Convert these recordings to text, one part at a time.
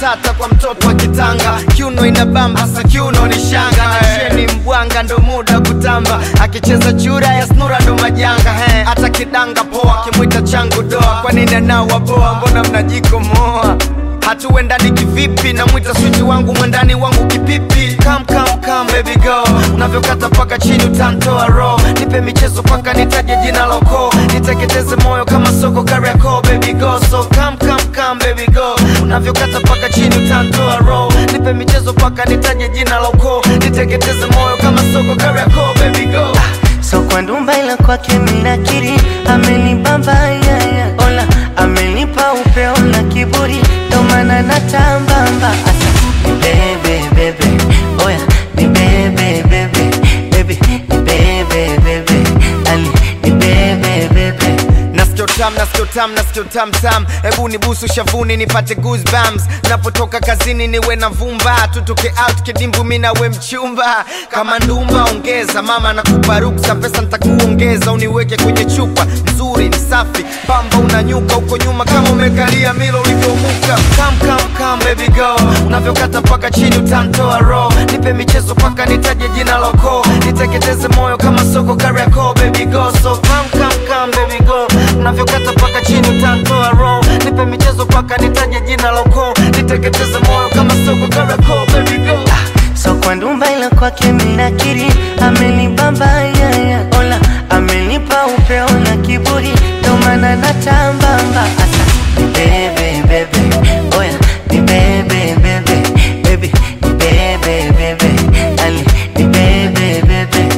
matata kwa mtoto wa kitanga kiuno inabamba sa kiuno ni shanga na cheni mbwanga ndo muda kutamba akicheza chura ya snura ndo majanga he hata kidanga poa kimwita changu doa kwa nini anawa boa mbona mnajikomoa hatuendani kivipi namwita switi wangu mwendani wangu kipipi kam kam kam baby go unavyokata paka chini utantoa ro nipe michezo paka nitaje jina loko niteketeze moyo kama soko kariako baby go so kam kam kam baby go unavyokata paka chini utantoa ro nipe michezo paka nitaje jina loko niteketeze moyo kama soko kariako baby go so kwa ndumba ila kwake minakiri amenibamba yaya ola amenipa upeo na kiburi ndo maana natambamba asa ni bebe bebe oya ni bebe bebe bebe ni bebe bebe ali ni bebe bebe nasikio tam nasikio tam nasikio tam tam hebu nibusu shavuni nipate goosebumps napotoka kazini niwe na vumba tutoke out kidimbu mi nawe mchumba kama ndumba ongeza mama nakupa ruksa pesa ntakuongeza uniweke kwenye chupa nzuri ni safi pamba unanyuka uko nyuma kama umekalia milo ulivyomuka kam kam kam baby go unavyokata paka chini utantoa ro nipe michezo paka nitaje jina loko niteketeze moyo kama soko kariako baby go so kam kam kam baby go unavyokata paka chini utantoa ro nipe michezo paka nitaje jina loko niteketeze moyo kama soko kariako baby go so kwa ndumba ila kwake minakiri amenibamba yaya ola amenipa upeo na kiburi ndo maana natambamba asa ni bebe bebe oya ni bebe bebe bebe ni bebe bebe ali ni bebe bebe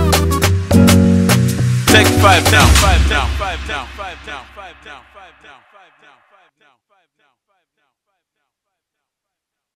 Take five down, five down, five down, five down, five down, five down.